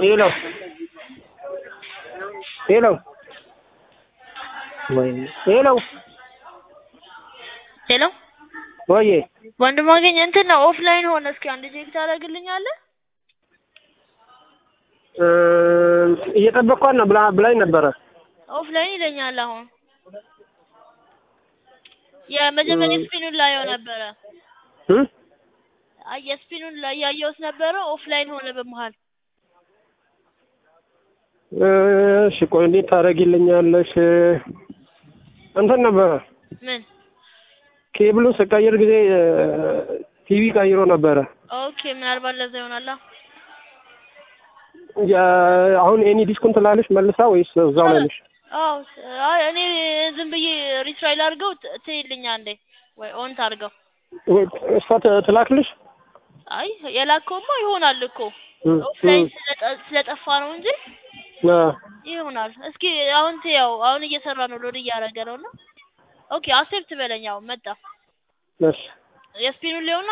ሄሎ ሄሎ ወይኔ ሄሎ ሄሎ ወዬ ወንድም አገኝ እንትን ነው ኦፍላይን ሆነ። እስኪ አንድ ቼክ ታደርግልኛለህ? እ እየጠበቅኳት ነው ብላ ብላኝ ነበረ። ኦፍላይን ይለኛል አሁን። የመጀመሪያ ስፒኑን ላየው ነበረ። እ አይ የስፒኑን ላይ ያየሁት ነበረ። ኦፍላይን ሆነ በመሀል። እሺ ቆይ እንዴት ታደርጊልኛለሽ? እንትን ነበረ ምን? ኬብሉ ስቀይር ጊዜ ቲቪ ቀይሮ ነበረ። ኦኬ ምናልባት ለዛ ይሆናላ። ያ- አሁን ኤኒ ዲስኩን ትላለች መልሳ ወይስ እዛው ላይ ነሽ? አዎ አይ እኔ ዝም ብዬ ሪትራይል አድርገው ት- ትይልኛ እንዴ ወይ ኦን ታርገው። ወይ እሷ ት- ትላክልሽ? አይ የላከውማ ይሆናል እኮ እ ኦፍላይን እ ስለጠ- ስለጠፋ ነው እንጂ አ ይሆናል። እስኪ አሁን ትያው አሁን እየሰራ ነው፣ ሎድ እያደረገ ነው እና ኦኬ አክሴፕት በለኝ። አሁን መጣ እሺ የስፒኑን ሊሆን